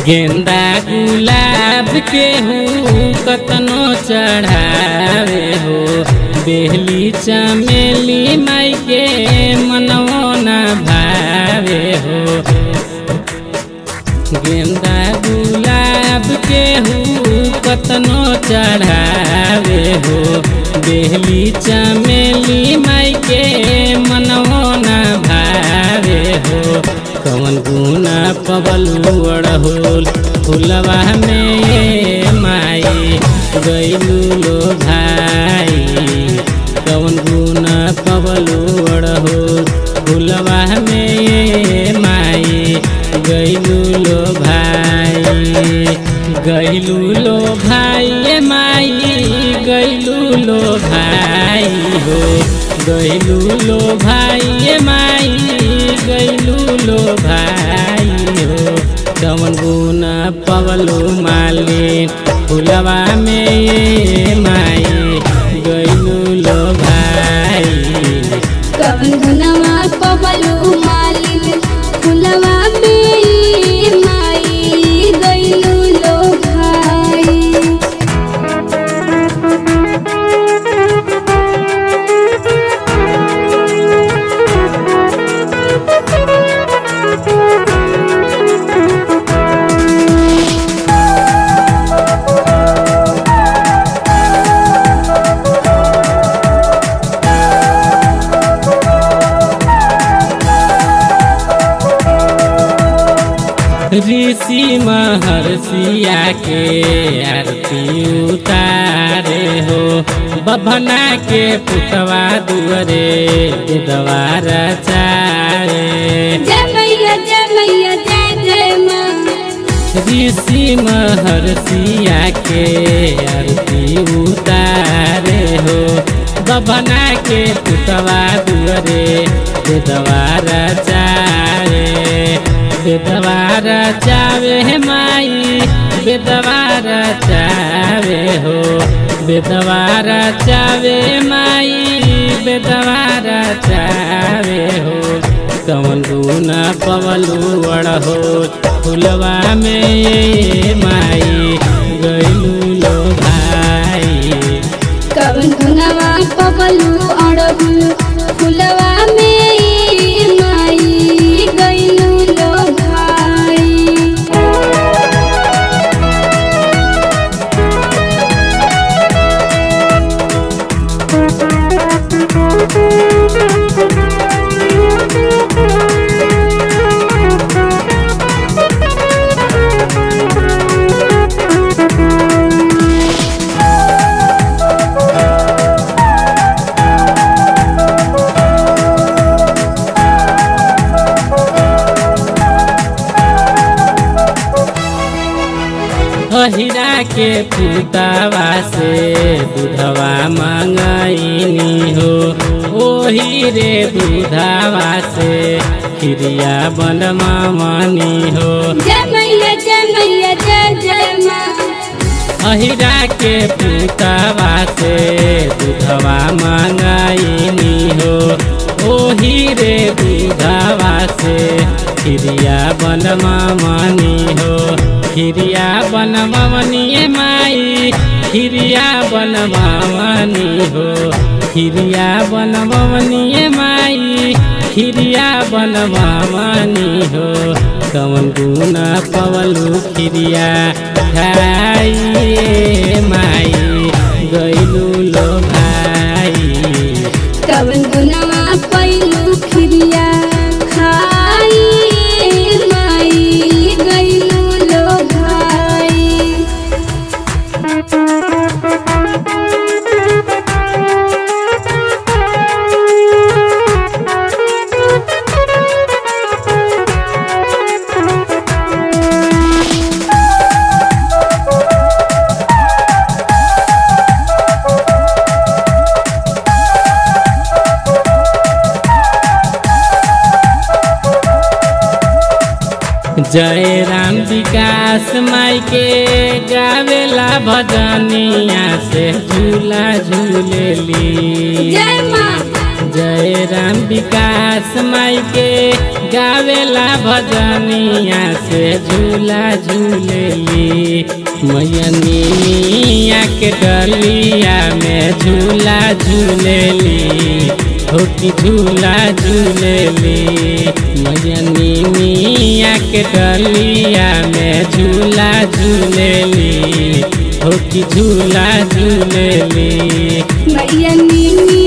गेंदा गुलाब के हूँ कतनो चढ़ावे हो बेहली चमेली माई के मनवो न भावे हो गेंदा गुलाब के हूँ कतनो चढ़ावे हो बेहली चमेली माई के मनवो न भावे हो कवन गुना पबलू अड़होल फुलवा में ये माई गैलू लो भाई कवन गुना पबलू अड़होल फुलवा में ये माई गैलू लो भाई गैलू लो भाई ये माई गैलू लो भाई हो गैलू लो भाई ये माई गैलू लो भाई हो कवन गुना पवलो माली फुलवा में ये माई गैलू लो भाई कवन गुनवा पवलू मालिन फुलवा में माई गइलू लो भाई ऋषि महर्षिया के आरती उतारे हो बभना के पुतवा दुअरे द्वारा चारे जय मैया जय मैया जय जय माँ ऋषि महर्षिया के आरती उतारे हो बभना के पुतवा दुअरे द्वारा चारे बेदवारा चावे हे माई बेदवारा चावे हो बेदवारा चावे माई बेदवारा चावे हो कवन गुना पवलू अड़हो फुलवा में ये माई गैलू लो भाई कवन गुनवा पवलू अड़हुल फुलवा में माई गइलू लो भाई अहिरा के पुतवा से दूधवा मंगैनी हो ओही रे दूधवा से खिरिया बनमानी हो जय मैया जय मैया जय जय माँ अहिरा के पुतवा से दूधवा मंगैनी हो ओही रे दूधवा से खिरिया बनमानी हो खिरिया बनमनी माई खिरिया बनमनी हो खिरिया बनमनी माई खिरिया बनमनी हो कवन गुना पवलू खिरिया खाइए माई गैलू लो भाई कवन गुनवा पैलू खिरिया खाई माई गइलू लो भाई जय राम विकास माई के गावेला भजनिया से झूला झूलेली जय माँ जय राम विकास माई के गावेला भजनिया से झूला झूलेली मैया निमिया के डलिया में झूला झूलेली होकी झूला झूलेली मैया निमिया के डलिया में झूला झूलेली होकी झूला झूलेली मैया नीनी